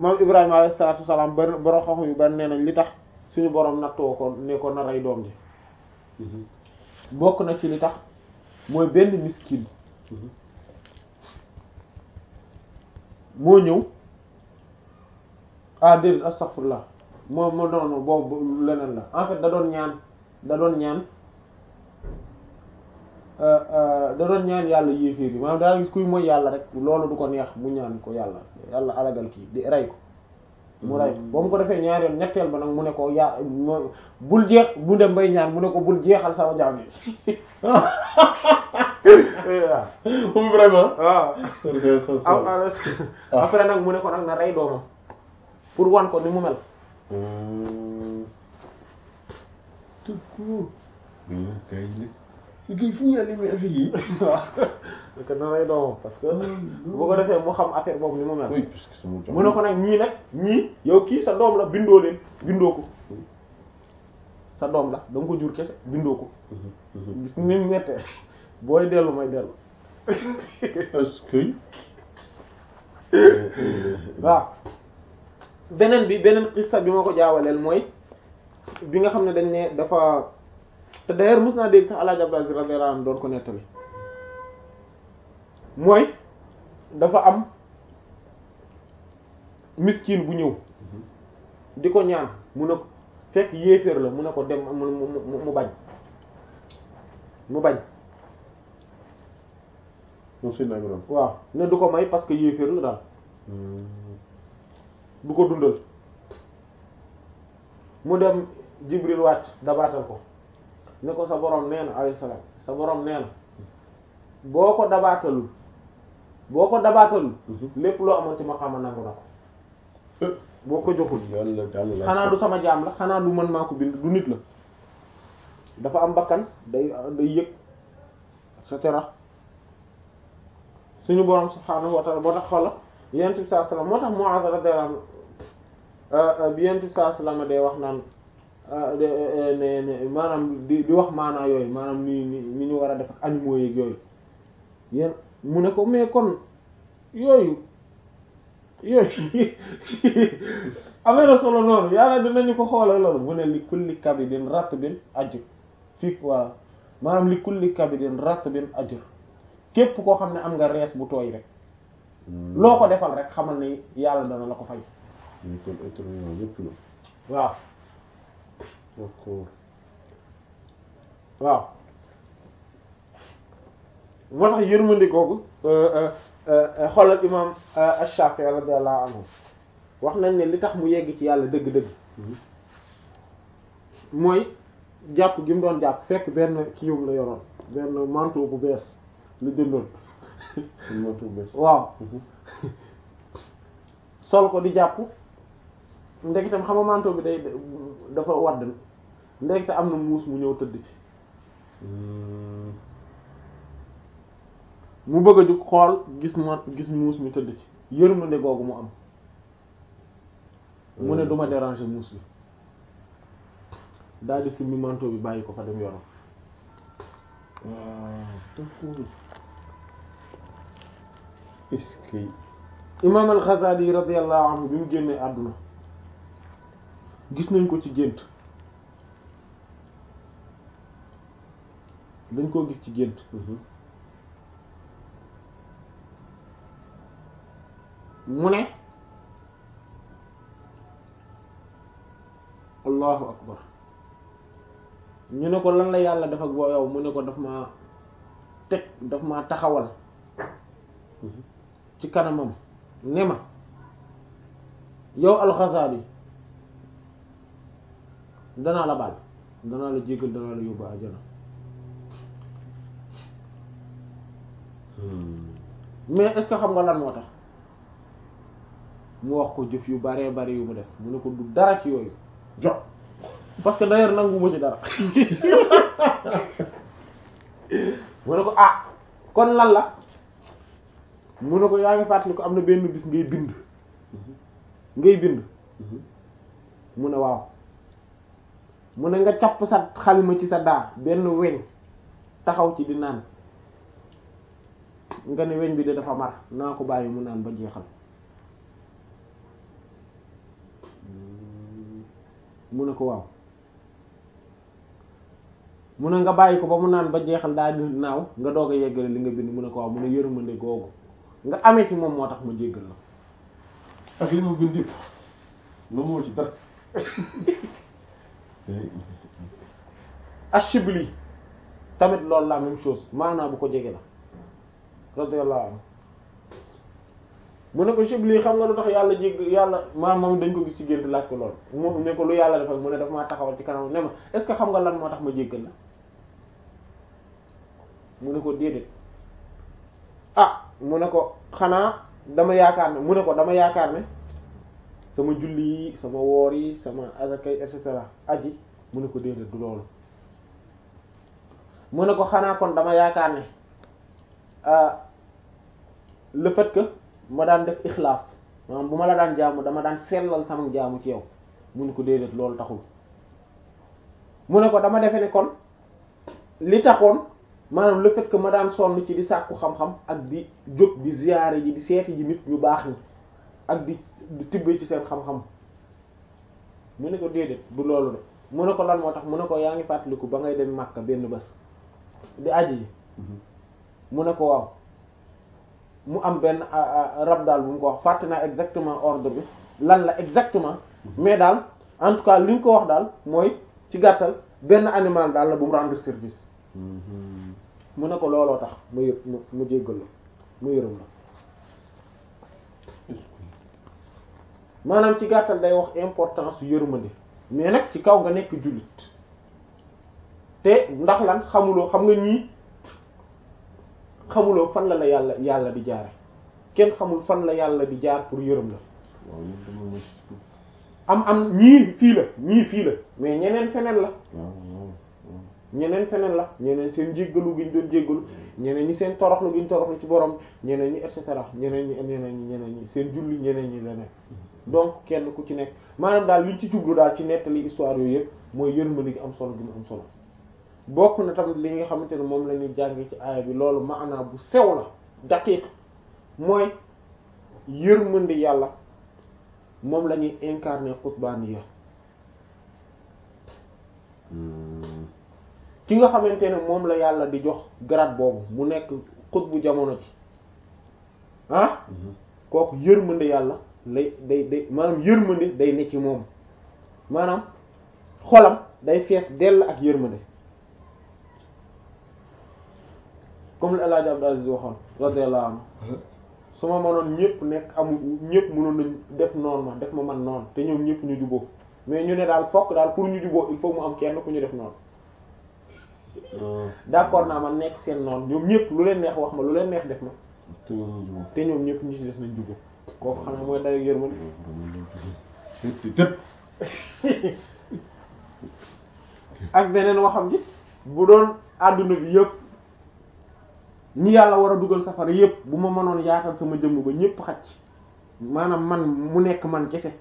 maam Ibrahima alayhi salaatu wasalaam bari borom xam yu bari nee nañ li tax suñu borom nattoo ko ne ko na rey doom ji bokk na ci li tax mooy benn miskin moo ñëw ah déedéet astaghfirullah moo moo noonu boobu leneen la en fait da doon ñaan da doon ñaan da doon ñaan yàlla yéeféer yi maanaam daa gis kuy mooy yàlla rek loolu du ko neex mu ñaan ko yàlla yàlla alagal kii di rey ko mu rey ko ba mu ko defee ñaar yoon ñetteel ba nag mu ne ko yaa bul jeex bu dem bay ñaan mu ne ko bul jeexal sama jaam yi moom vraiment. waaw après nag mu ne ko nag na rey doomam pour wan ko ni mu mel tout court. mais kay nag kay fu ñu yàlla affaire yi. waaw parce que na rey doomam parce que bu ko defee mu xam affaire boobu ni mu mel oui parce que sama jaam. mu ne ko nag ñii nag ñii yow kii sa doom la bindoo leen bindoo ko sa doom la da nga ko jur kese bindoo ko gis ni mu mettee booy dellu may dellu est-ce que. waaw beneen bi beneen xissa bi ma ko jaawaleel mooy bi nga xam ne dañ ne dafa te d'ailleurs mos naa dégg sax El Hadj Abdou Aziz radiyallahu anhu doon ko nettali mooy dafa am miskin bu ñëw di ko ñaan mu ne ko fekk yéeféer la mu ne ko dem mu mu mu bañ mu bañ moom Seydina Ibrahima. waaw ne du ko may parce que yéeféer la daal du ko dundal mu dem Jibril wàcc dabaatal ko ne ko sa borom nee na alayhi salaam sa borom nee na boo ko dabaatalul boo ko dabaatalul lépp loo amoon ci maqaama nangu na ko boo ko joxul yàlla yàlla la. xanaa du sama jaam la xanaa du mën maa ko bind du nit la dafa am bakkan day day yëg et cetera suñu borom subhaanahu wa ta'ala boo tax xoola yonent bi sallallahu alayhi wasallam moo tax Mu'adh radiyallahu anhu bi yonent bi sallallahu alayhi wasallam day wax naan ne ne maanaam di di wax maanaa yooyu maanaam ni ni ni ñu war a def ak animaux yeeg yooyu yéen mu ne ko mais kon yooyu yooyu amee solo noonu yàlla dinañu ko xoolal loolu mu ne li kulli kabidin ratbin ajr fii waaw maanaam li kulli kabidin ratbin ajr képp koo xam ne am nga rees bu tooy rek loo ko defal rek xamal ne yàlla dana la ko fay ñu kon être humain yëpp la. waaw d'accord. waaw moo tax yërmande googu xoolal imam Ash-Shafi'i radiyallahu anhu wax nañ ne li tax mu yegg ci yàlla dëgg-dëgg mooy jàpp gi mu doon jàpp fekk benn kiiwum la yoroon benn manteau bu bees lu jëndoon kon moo tudd bés. waaw sol ko di jàpp ndegitam xam nga manteau bi day dafa wadd ndekete am na muus mu ñëw tëdd ci mu bëgg a jug xool gis ma gis muus mi tëdd ci yërmande googu mu am mu ne duma déranger muus bi daal di simmi manteau bi bàyyi ko fa dem yoonam waaw d'accord. est-ce que. imam al-Ghazali radiyallahu anhu bi mu génnee àdduna gis nañ ko ci gént dañ koo gis ci gént mu ne allahu akbar ñu ne ko lan la yàlla def ak boo yow mu ne ko daf ma teg daf ma taxawal ci kanamam ne ma yow al-Ghazali danaa la baal danaa la jéggal danaa la yóbbu àjjana mais est-ce que xam nga lan moo tax mu wax ko jëf yu baree bari yu mu def mu ne ko du dara ci yooyu jox parce que d'ailleurs nangu ma ci dara mu ne ko ah kon lan la mu ne ko yaa ngi fàttali ko am na benn bis ngay bind ngay bind mu ne waaw mu ne nga capp sa xalima ci sa daa benn weñ taxaw ci di naan nga ne weñ bi de dafa mar naa ko bàyyi mu naan ba jeexal mu ne ko waaw mu ne nga bàyyi ko ba mu naan ba jeexal daal di naaw nga doog a yeggale li nga bind mu ne ko waaw mu ne yërmande googu nga amee ci moom moo tax ma jéggal la ak li mu bind yëpp lu moo ci dara Ashibli tamit loolu la même chose maanaam bu ko jege la radiyallahu anhu mu ne ko Shibli xam nga lu tax yàlla jégg yàlla maam moom dañ ko gis ci gént laaj ko lool mu ne ko lu yàlla defal mu ne daf maa taxawal ci kanam ne ma est-ce que xam nga lan moo tax ma jéggal la mu ne ko déedéet ah mu ne ko xanaa dama yaakaar ne mu ne ko dama yaakaar ne sama julli yi sama woor yi sama azakay et cetera aji mu ne ko déedéet du loolu mu ne ko xanaa kon dama yaakaar ne le fait que ma daan def ixlaas maanaam bu ma la daan jaamu dama daan sellal sama jaamu ci yow mu ne ko déedéet loolu taxul mu ne ko dama defe ne kon li taxoon maanaam le fait que ma daan sonn ci di sàkku xam-xam ak di jóg di ziyaare ji di seeti ji nit ñu baax ñi ak di di tibbee ci seen xam-xam mu ne ko déedéet du loolu de mu ne ko lan moo tax mu ne ko yaa ngi fàttaliku ba ngay dem Makka benn bés di aji ji mu ne ko waaw mu am benn rab daal bu mu ko wax fàtte naa exactement ordre bi lan la exactement mais daal en tout cas li ñu ko wax daal mooy ci gàttal benn animal daal la bu mu rendre service mu ne ko looloo tax mu yë mu mu jéggal la mu yërëm la maanaam ci gàttal day wax importance su yërmande mais nag ci kaw nga nekk jullit te ndax lan xamuloo xam nga ñii xamuloo fan la la yàlla yàlla di jaare kenn xamul fan la yàlla di jaar pour yërëm la waaw ñun dama mos am am ñii fii la ñii fii la mais ñeneen feneen la waaw waaw waaw ñeneen feneen la ñeneen seen jéggalu gi ñu doon jéggalu ñeneen ñi seen toroxlu gi ñu toroxlu ci borom ñeneen ñi et cetera ñeneen ñi ñeneen ñi ñeneen ñi seen julli ñeneen ñi leneen donc kenn ku ci nekk maanaam daal liñ ci jublu daal ci nettali histoire yooyu yëpp mooy yërmande gi am solo gi mu am solo bokk na tamit li nga xamante ne moom la ñuy jànge ci aaya bi loolu maanaa bu sew la daqiq mooy yërmande yàlla moom la ñuy incarner qutbaniya ki nga xamante ne moom la yàlla di jox grade boobu mu nekk xutbu jamono ji ah kooku yërmande yàlla lay day day maanaam yërmande day ne ci moom maanaam xolam day fees dell ak yërmande comme le El Hadj Abdou Aziz waxoon radiyallahu anhu su ma mënoon ñëpp nekk amul ñëpp mënoon nañ def noonu ma def ma man noonu te ñoom ñëpp ñu juboo mais ñu ne daal fokk daal pour ñu juboo il faut mu am kenn ku ñu def noonu d'accord naa ma nekk seen noonu ñoom ñëpp lu leen neex wax ma lu leen neex def ma te ñoom ñu jubóo. te ñoom ñëpp ñu ci des nañ juboo kooku xanaa mooy dayo yërmande tëpp tëpp. ak beneen waxam ji bu doon àdduna bi yëpp ñi yàlla war a dugal safara yëpp bu ma mënoon yaatal sama jëmm ba ñëpp xacc maanaam man mu nekk man kese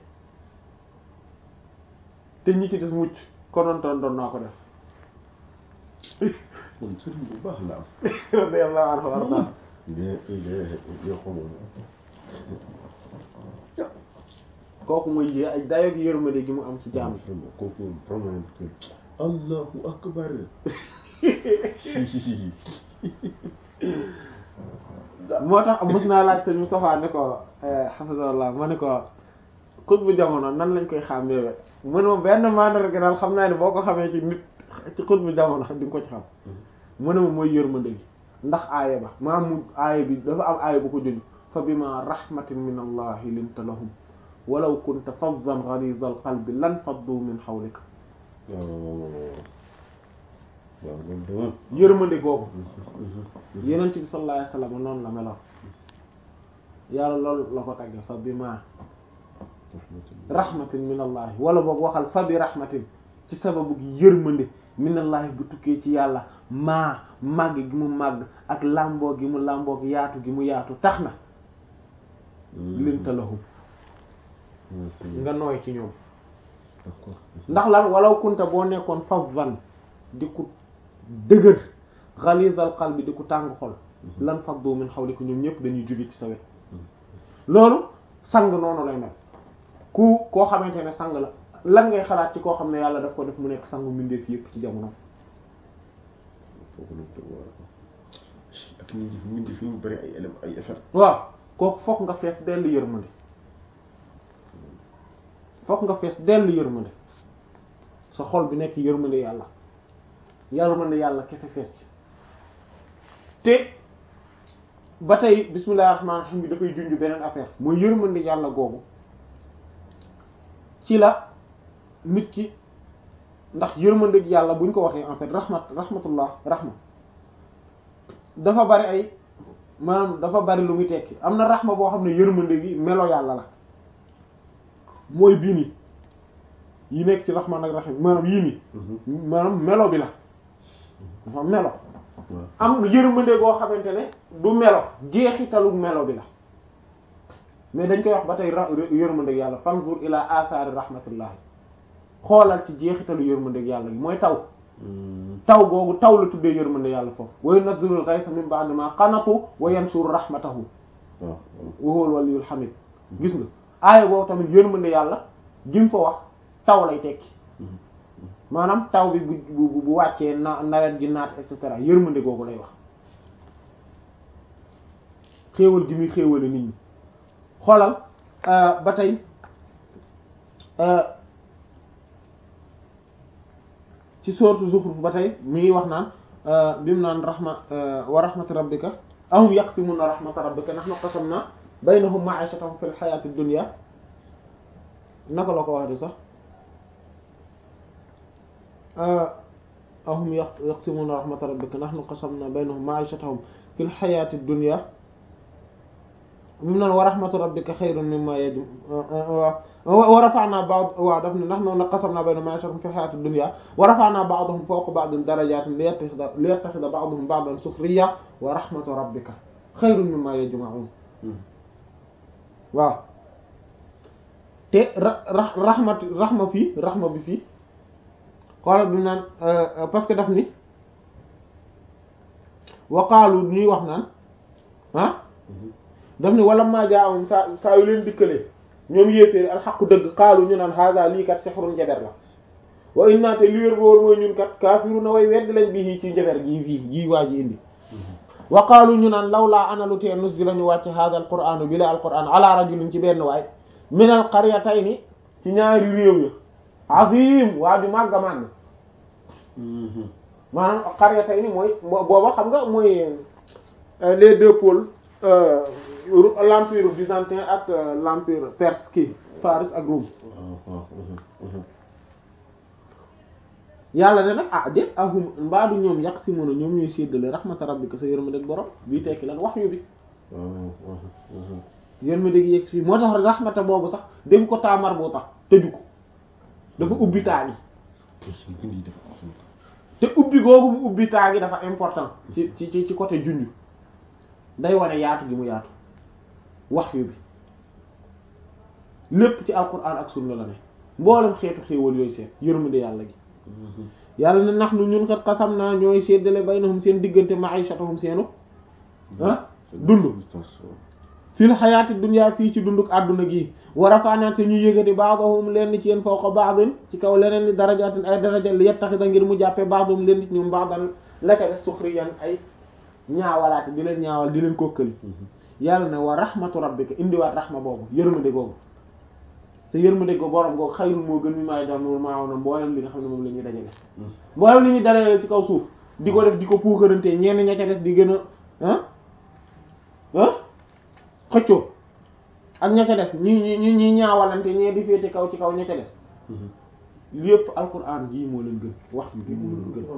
te ñi ci des mucc konontoon doon naa ko def man sëriñ bu baax la am. radiyallahu anhu warda il est il est il est xamoon. kooku mooy yé ay dayoog yërmande gi mu am ci jaam vraiment kooku moom vraiment que allahu akbar. si si si. moo tax mos naa laaj sëñ Moustapha ne ko hafizallah ma ne ko xut bu jamono nan lañ koy xàmmee mu ne ma benn mandarga daal xam naa ne boo ko xamee ci nit ci xut bu jamono di nga ko ci xam mu ne ma mooy yërmande gi ndax aaya ba maa mu aaya bi dafa am aaya bu ko junj fa bima rahmatin min allahi linta lahum walaw kunta fazzan ghaliza al qalbi lan faddu min hawlik waaw waaw waaw waaw loolu de moom. yërmande googu yenent bi sallallahu alayhi wasallam noonu la meloon yàlla loolu la ko tagge fa bima rahmatin min allahi wala boog waxal fa bi rahmatin ci sababu gi yërmande min allahi bu tukkee ci yàlla maa màgg gi mu màgg ak làmboo gi mu làmboo gi yaatu gi mu yaatu tax na linta lahum nga nooy ci ñoom d'accord. ndax lan walaw kunta boo nekkoon fazzan di ku dëgër ghalizal qalbi di ku tàng xol lan faddu min hawlika ñoom ñëpp dañuy jóge ci sa wet loolu sang noonu lay mel ku koo xamante ne sang la lan ngay xalaat ci koo xam ne yàlla daf ko def mu nekk sangu mbindeef yëpp ci jamono foofu nag da war a ak ñi fi mu fi mu bëri ay élèves ay effet waaw kooku fokk nga fees dell yërmande fokk nga fees dell yërmande sa xol bi nekk yërmande yàlla yërmande yàlla kese fees ci te ba tey bismillahir rahmanir rahim bi dafay junj beneen affaire mooy yërmande yàlla googu ci la nit ki ndax yërmande yàlla buñ ko waxee en fait rahmat rahmatullah rahma dafa bari ay maanaam dafa bari lu muy tekki am na rahma boo xam ne yërmande gi melo yàlla la mooy bii nii yi nekk ci rahman ak rahim maanaam yii nii maanaam melo bi la dafa melo am yërmande goo xamante ne du melo jeexitalu melo bi la mais dañ koy wax ba tey ra yërmande yàlla fanzur ila athari rahmatullahi xoolal ci jeexitalu yërmande yàlla gi mooy taw taw googu taw la tuddee yërmande yàlla foofu wa yunazzilul ghaytha min ba'di ma qanatu wa yansuru rahmatahu wa huwal waliyyul hamid gis nga aaya boobu tamit yërmande yàlla jim fa wax taw lay tekki maanaam taw bi bu bu bu wàccee na nawet gi naat et cetera yërmande googu lay wax xéewal gi muy xéewale nit ñi xoolal ba tey ci sourate Zukhruf ba tey mi ngi wax naan bi mu naan rahma wa rahmatu rabbika ahum yaqsimuna rahmata rabbika nahnu qasamna baynahum ma'ishatahum fil hayati dunya naka la ko wax di sax ahum yaqsimuna rahmata rabbika nahnu qasamna baynahum ma'ishatahum fil hayati dunya bi mu naan wa rahmatu rabbika khayrun mimma yajm wa rafa'na ba'd waaw daf ne nahnu qasamna baynahum ma'ishatahum fil hayati dunya wa rafa'na ba'dahum fawqa ba'din darajatin liyattakhidha liyattakhidha ba'duhum ba'dan sukhriya wa rahmatu rabbika khayrun mimma yajma'un waaw te ra ra rahmat rahma fii rahma bi fii xoolal bi naan parce que daf ni waqaalu ñuy wax naan ah daf ni wala maa jaawum saa saa yu leen dikkalee ñoom yéeféeri alxaqu dëgg xaalu ñu naan haza lii kat sihrun njaber la wa inna te li wér boor mooy ñun kat kaafiru na way weddi lañ bi ci njaber gii fii gii waa ji indi wa qaalu ñu naan lawlaa ana lu tee nuzila ñu wàcc hada al qur'anu bi la al qur'an ala rajulin ci benn waay min al qaryatayni ci ñaari réew ya azim waa ju màgga màgg maanaam qaryatayni mooy booba xam nga mooy les deux pôles l'empire byzantin ak l'empire perse kii Faris ak Rome yàlla ne nag ah déet ahum mbaadu ñoom yàq si mën a ñoom ñuy séddale rahmata rabbika sa yërmande ak borom bii tekki lan wax yu bi yërmande gi yegg si moo tax rahmata boobu sax def ko taamar boo tax tëju ko dafa ubbi taagi te ubbi googu mu ubbi taagi dafa important ci ci ci côté junj day wane yaatu gi mu yaatu wax yu bi lépp ci alquran ak sunna la ne mboolem xeetu xéewal yooyu seet yërmande yàlla gi yàlla ne nax nu ñun kat xasam naa ñooy séddale baynahum seen diggante ma'ishatahum seenu ah dund fil xayaati dunya fii ci dunduk àdduna gi wa rafa'na te ñu yëgati ba'dahum leen ci yéen fawqa ba'din ci kaw leneen li darajaatin ay daraja li yattaxida ngir mu jàppee ba'dahum leen ci ñoom ba'dan laka de suxriyan ay ñaawalaate di leen ñaawal di leen kokkali yàlla ne wa rahmatu rabbika indiwaat rahma boobu yërmande googu sa yërmande go borom googu xayrul moo gën mi maay dam moo maaw na mboolem li nga xam ne moom la ñuy dajale mboolem li ñuy dajale ci kaw suuf di ko def di ko puukarantee ñenn ña ca des di gën a ah ah xëccoo ak ña ca des ñi ñi ñi ñi ñaawalante ñee di féete kaw ci kaw ña ca des lépp alquran jii moo leen gën wax bi moo leen gën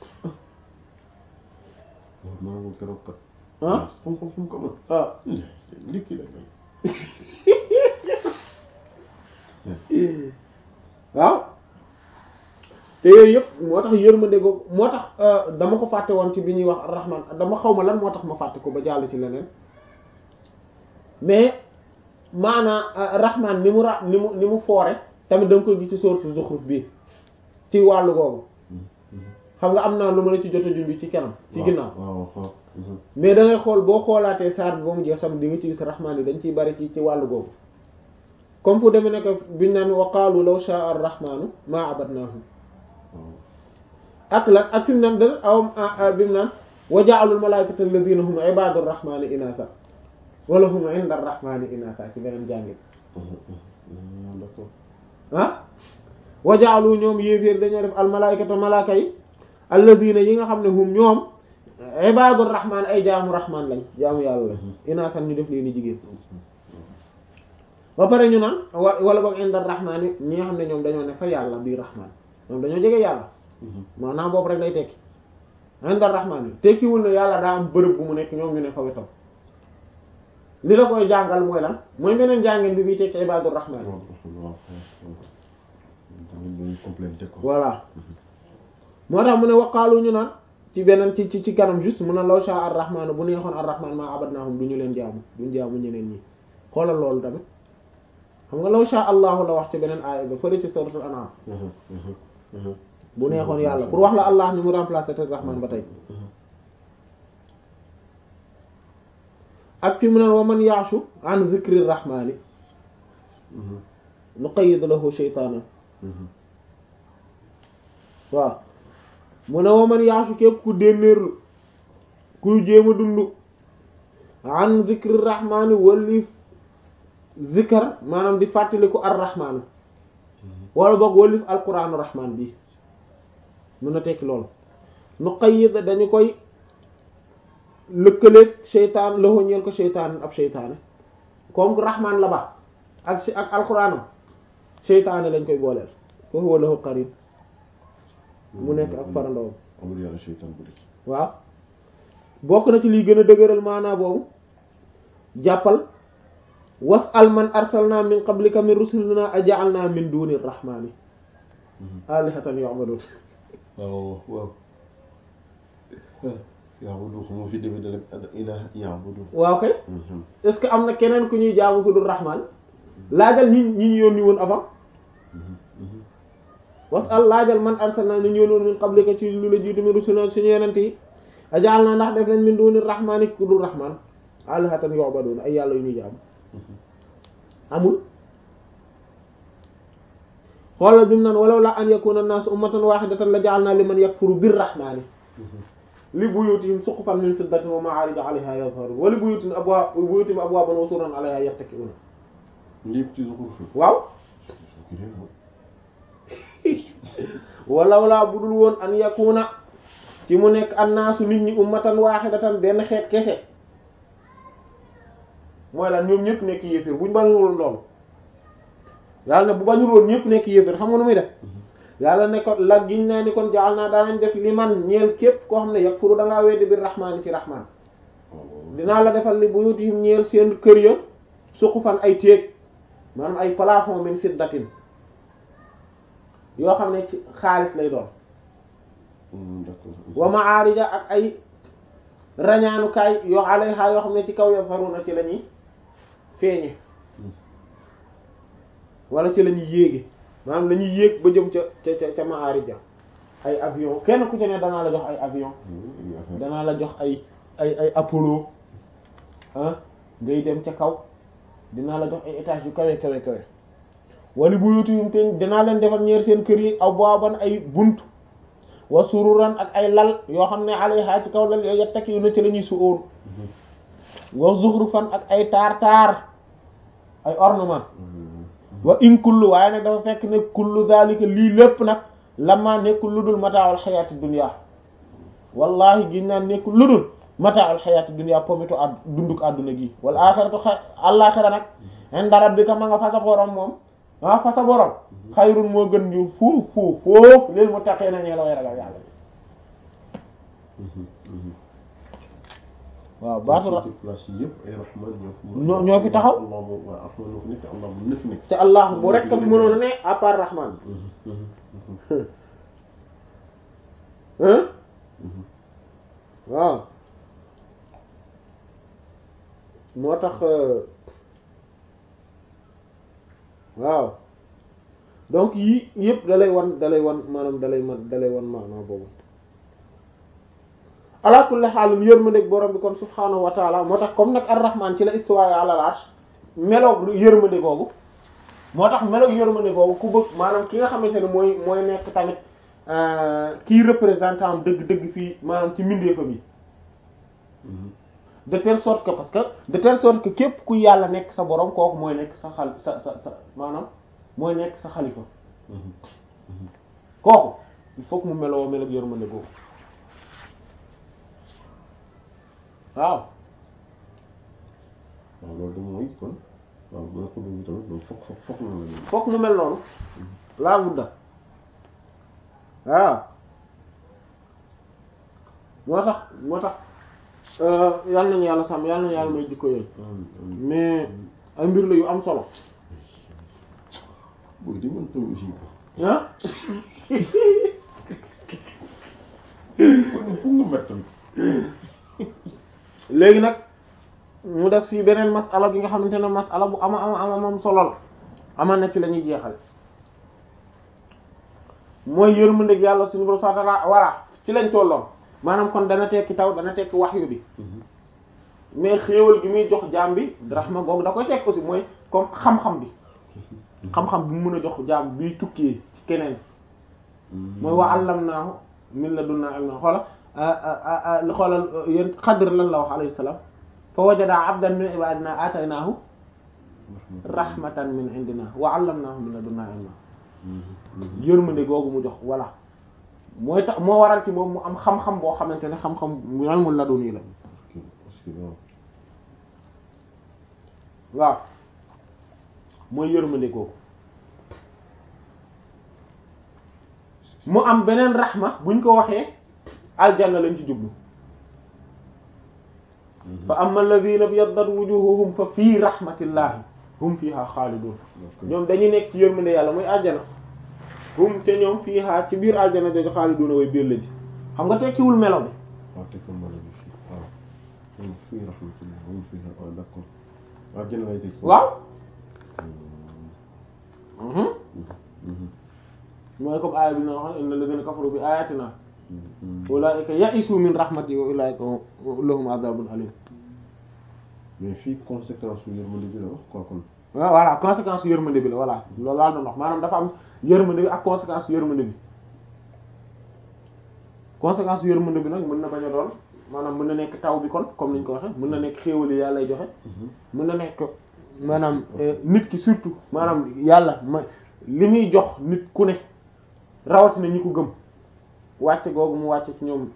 maanaam keroog kat ah xam-xam fu mu ko mën ah ndikki la kay waaw te yooyu yëpp moo tax yërmande googu moo tax dama ko fàtte woon ci bi ñuy wax rahman dama xaw ma lan moo tax ma fàtte ko ba jàll ci leneen mais maanaa rahman ni mu ra ni mu ni mu foore tamit da nga koy gis ci sourate Zukhruf bi ci wàllu googu xam nga am naa lu ma la ci jot a junj ci kanam ci ginnaaw waaw waaw mais da ngay xool boo xoolaatee saar bi ba mu jeex tamit di nga ci gis rahman yi dañ ciy bari ci ci wàllu googu comme fu demee nekk biñ naan wa qaalu law sha'a ar-rahmanu ma abadnahum ak lan ak fi mu naan da aw bi mu naan wa ja'alul malaa'ikata alladhina hum ibadur rahmani inatha wala hum inda ar-rahmani inatha ci beneen jàngit d'accord ah wa ja'alu ñoom yéeféer dañoo def al malaa'ikata malaaka yi alladhina yi nga xam ne hum ñoom ibadur rahman ay jaamu rahman lañ jaamu yàlla lañ inatha ñu def leen ni jigéen ba pare ñu naan wa wala boog inda ar-rahmani ñi nga xam ne ñoom dañoo ne fa yàlla bii rahman ñoom dañoo jege yàlla maanaam boobu rek lay tekki inda rahman yi tekkiwul ne yàlla daa am bërëb bu mu nekk ñoom ñu ne fa wetam li la koy jàngal mooy lan mooy beneen jàngeen bi bii tekki ibadur rahman voilà moo tax mu ne waqaalu ñu naan ci beneen ci ci ci kanam juste mu ne law sha ar rahman bu neexoon ar rahman ma abadnahum du ñu leen jaamu duñ jaamu ñeneen ñi xoolal loolu tamit xam nga law sha allahu la wax ci beneen aaya ba fële ci suratul an'am bu neexoon yàlla pour wax la allah ni mu remplacer te rahman ba tey ak fi mu ne wa man yaashu an zikri rahmani nuqayyid lahu shaytanan waaw mu ne wa man yaashu képp ku dénnéerlu kuy jéem a dund an zikri rahmani wali zikar maanaam di fàttaliku ar rahman wala boog walif alquranu rahman bi mën na tekki loolu nu qayyid dañu koy lëkkaleeg seytaan loxo ñeel ko seytaan ab seytaane comme que rahman la ba ak si ak alquraanam seytaane lañ koy booleel foofu wala lahu qarin mu nekk ak farandoom amul yàlla seytaan bu dëkk waaw bokk na ci liy gën a dëgëral maanaa boobu jàppal was'al man arsalna min qablika min rusulina aja'alna min duni rahmani alihatan yu'badun waaw waaw ya'budu moo fi demee da rek ilaha ya'budu waaw kay est ce que am na keneen ku ñuy jaamu ku dul rahman laajal ñi ñi ñu yónni woon avant was'al laajal man arsalna ñu yónni woon min qablika ci lu la jiitu min rusulina suñu yenente yi aja'alna ndax def nañ min duni rahmani ku dul rahman alihatan yu'badun ay yàlla yu ñuy jaamu amul xoolal bi mu naan walaw la an yakuna an-nas ummatan wahidatan la ja'alna liman yakfuru bir-rahmani li buyutihim suqufan min fiddatin wa ma'arij 'alayha yadhharun wa li buyutihim abwa buyutihim abwaban wa sururan 'alayha yattaki'un lépp ci zuxruf waaw walaw laa budul woon an yakuna ci mu nekk annaasu nit ñi ummatan wahidatan benn xeet kese mooy lan ñoom ñëpp nekk yéeféer buñ bañul woon loolu yàlla ne bu bañul woon ñëpp nekk yéeféer xam nga nu muy def yàlla ne ko la giñ naa ni kon jaal naa daanañ def li man ñeel képp koo xam ne yakfuru da ngaa weddi bir rahmaani ci rahmaan dinaa la defal li buyutihim ñeel seen kër ya suqufan ay téeg maanaam ay plafond min fiddatin yoo xam ne ci xaalis lay doon wa ma'arija ak ay rañaanukaay yoo alayha yoo xam ne ci kaw yazharuna ci la ñuy feeñe wala ci la ñuy yéege maanaam la ñuy yéeg ba jëm ca ca ca ca ma'arija ay avion kenn ku ci ne danaa la jox ay avion danaa la jox ay ay ay Apollo ah ngay dem ca kaw dinaa la jox ay étage yu kawe kawe kawe wala buyutihim te dinaa leen defal ñeer seen kër yi abwaaban ay bunt wa sururan ak ay lal yoo xam ne alayha ci kaw lal yooyu yattaki yu na ci la ñuy suóon wa zuxrufan ak ay taar taar ay ornement wa in kullu waaye nag dafa fekk ne kullu zalika lii lépp nag lama nekkul lu dul mataawul xayaati dunya wallahi gin naan nekkul lu dul mataawul xayaati dunya pomitu ad dunduk àdduna gi wal axiratu xa àllaaxira nag inda rabbika ma nga fa sa borom moom ah fa sa borom xayrun moo gën ñu fuuf fuuf foofu lil muttaqiina ñee la way ragal yàlla waaw baatu ra place yi yëpp ay rahman ñoo ñoo fi taxaw allah moom waaw rahman moo fi nekk allah moom na fi nekk te allah bu rek ka fi mënoon a ne à part rahman hein waaw moo tax waaw donc yii yëpp dalay wan dalay wan maanaam dalay man dalay wan maanaam boobu ala kulli xaalum yërmandeeg borom bi kon subhaanahu wa taala moo tax comme nag ar-rahman ci la istiwaa ala al-arsh meloog yërmande googu moo tax meloog yërmande boobu ku bëgg maanaam ki nga xamante ne mooy mooy nekk tamit kii représentant dëgg dëgg fii maanaam ci mbindeefa bi de telle sorte que parce que de telle sorte que képp ku yàlla nekk sa borom kooku mooy nekk sa xal sa sa sa maanaam mooy nekk sa xalifa kooku il faut que mu meloo meloog yërmande boobu waaw waaw loolu de mooy kon waaw boo ko bëgg tamit loolu fokk fokk fokk na la fokk mu mel noonu laa budda waaw moo tax moo tax yal nañu yàlla sàmm yal nañu yàlla may jikko yooyu mais ay mbir la yu am solo booy di mën tamit aussi ah kon fu nga met tamit léegi nag mu des fii beneen masala bi nga xamante ne masala bu ama ama ama am solo la ama na ci la ñuy jeexal mooy yërmandeeg yàlla suñu borom subhanahu wa ta'ala voilà ci lañ tolloon maanaam kon dana tekki taw dana tekki wahyu bi mais xéewal gi muy jox jaam bi rahma googu da koy tekk aussi mooy comme xam-xam bi xam-xam bi mu mën a jox jaam biy tukkee ci keneen mooy wa allamnaahu min ladunnaa ilman xoola xoolal yéen Xadir lan la wax alayhi salaam fa wajada abdan min ibadina ataynaahu rahmatan min indina wa allamnaahu min ladunnaa ilman yërmande googu mu jox voilà mooy tax moo waral ci moom mu am xam-xam boo xamante ne xam-xam ilmul laduni la waaw mooy yërmande googu mu am beneen raxma buñ ko waxee aljanna lañ ci jublu fa amma alladhina biyaddat wujuhuhum fa fii rahmatillahi hum fiha xaalidun ñoom dañuy nekk ci yërmande yàlla muy aljana hum te ñoom fiha ci biir aljana jooju xaaliduna way biir la ji xam nga tekkiwul melo bi waaw tekkiwul melo bi fii waaw hum fii rahmatillahi hum fiha waaw d'accord aljana lay tekki waaw mooy comme aaya bi na wax inna alladhina kafaru bi ayatina ulaika ya'isu min rahmati wa ulaika lahum adhabun alim mais fii conséquence yu yërmande bi la wax quoi kon waaw voilà conséquence yërmande bi la voilà loolu laa doon wax maanaam dafa am yërmande bi ak conséquence yërmande bi conséquence yërmande bi nag mën na bañ a doon maanaam mën na nekk taw bi kon comme niñ ko waxe mën na nekk xéewal yi yàlla lay joxe mën na nekk maanaam nit ki surtout maanaam yàlla ma li muy jox nit ku ne rawatina ñi ko gëm wàcce googu mu wàcce ci ñoom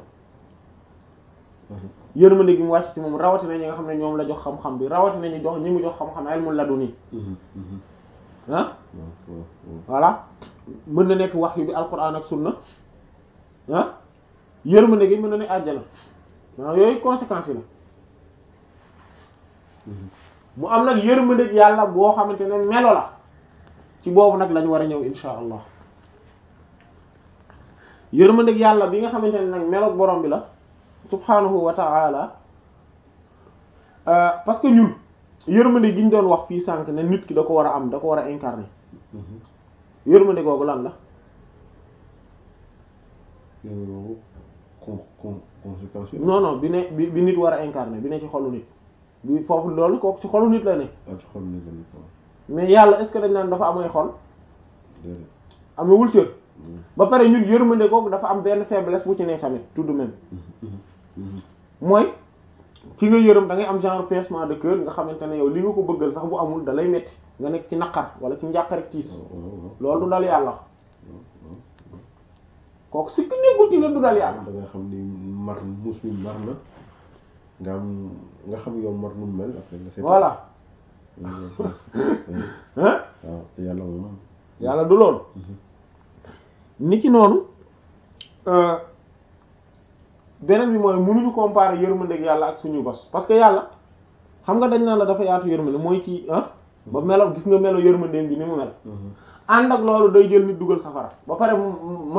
yërmande gi mu wàcce ci moom rawatina ñi nga xam ne ñoom la jox xam-xam bi rawatina ñu jox ñi mu jox xam-xam ilmul laduni ah voilà mën na nekk wax yu bi alquran ak sunna ah yërmande gi mën na ne àjjana maanaam yooyu conséquences yi la mu am nag yërmande yàlla boo xamante ne melo la ci boobu nag lañ war a ñëw insha allah yërmande yàlla bi nga xamante ne nag meloog borom bi la subhanahu wa ta'ala parce que ñun yërmande gi ñu doon wax fii sànq ne nit ki da ko war a am da ko war a incarner yërmande googu lan la con con conséquence non non bi ne bi bi nit war a incarner bi ne ci xolu nit bi foofu loolu kooku ci xolu nit la ne ah ci xol ni la ni quoi mais yàlla est-ce que dañ naan dafa amay xol déedéet amewul cër ba pare ñun yërmande googu dafa am benn faiblesse bu ci ne tamit tout de même mooy ki nga yërëm da ngay am genre pincement de cœur nga xamante ne yow li nga ko bëggal sax bu amul da lay metti nga nekk ci naqar wala ci njàqar ak tiis loolu du dal yàlla kooku si ki nekkul ci ne du dal yàlla da nga xam ni mar muus mi mar na nga am nga xam yow mar nu mu mel après nga seet voilà hein waaw te yàlla moom yàlla du loolu ni ki noonu beneen bi mooy mënuñu comparer yërmande ak yàlla ak suñu bos parce que yàlla xam nga dañ naan la dafa yaatu yërmande mooy ci ah ba melo gis nga melo yërmande bi ni mu mel ànd ak loolu day jël nit dugal safara ba pare